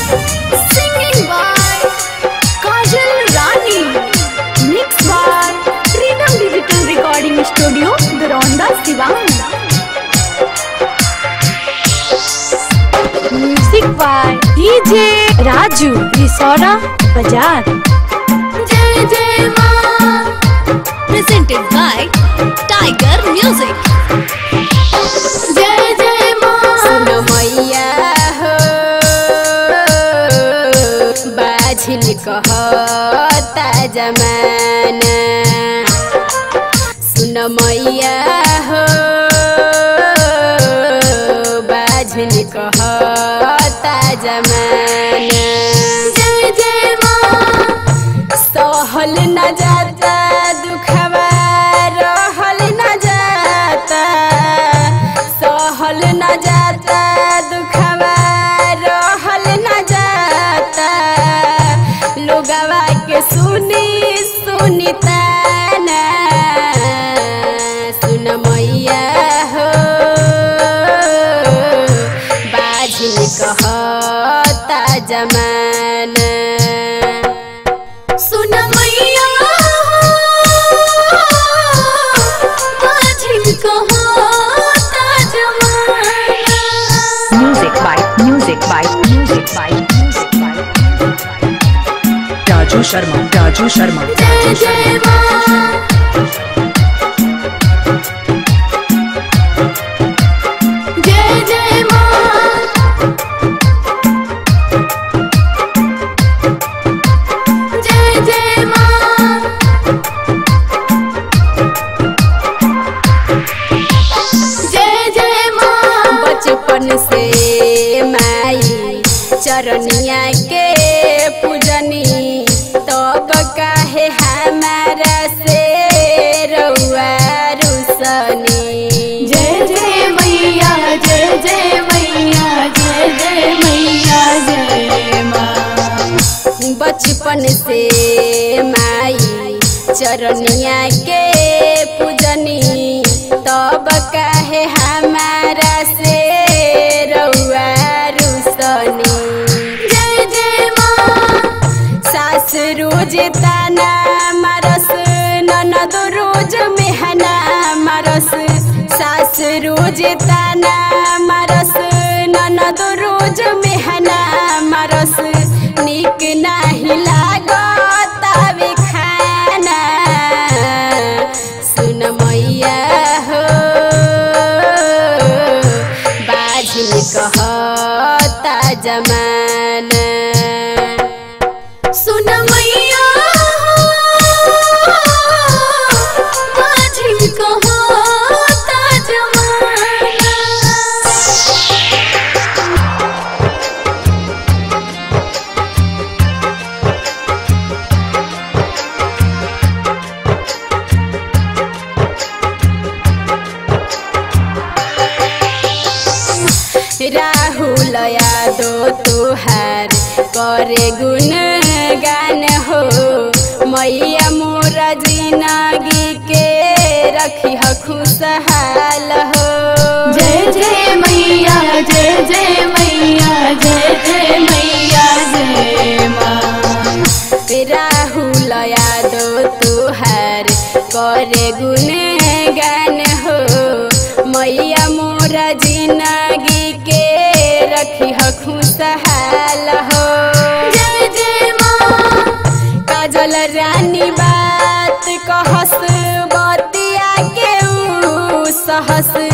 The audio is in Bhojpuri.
Singing by Kajal Rani. Mixed by Freedom Digital Recording Studio, Doronda, Sivan. Music by DJ Raju, Risora, Bajar. Jai Jai Ma. Presented by Tiger Music. Jai Jai Ma. सुन मैया हो बाझिल कहता जमाना सुन मैया हो बाझिल कहता जमाना जय जय माँ सहल न जाता दुखवा रहल न जाता सहल न जाता दुखवा रहल न जाता लोगवा के सुनी सुनी ताना सुन मैया हो बाझिल कहता जमाना सुन मैया बाझिल कहता जमाना Music by Music by Music by Music by Raju Sharma Raju Sharma जय जय माँ जय जय माँ जय जय माँ जय जय माँ बचपन से माई चरनिया के पूजनी तब काहे हमारा से रउआ रुसनी जय जय मैया जय जय मैया जय जय मैया जय माँ बचपन से माई चरनिया के पूजनी तब काहे हमारा से रउआ रुसनी जय जय माँ सास रोज ताना मारस ननद रोज मेहना मारस सास रोज ताना मारस ननद रोज मेहना मारस निक नाही लागत आवे खाना सुन मैया हो बाझिल कहता जमाना सुन मैया बाझिल कहता जमाना राहुल यादव तुहार करे गुण गान हो मैया मोर जिंदगी के रखी ह खुशहाल हो जय जय मैया जय जय मैया जय जय मैया जय माँ राहुल यादव तुहार करे गुण गान हो मैया मोर जिंदगी के रखी ह खुशहाल हो जय जय माँ काजल रानी बात कहस बतिया के ऊ सहस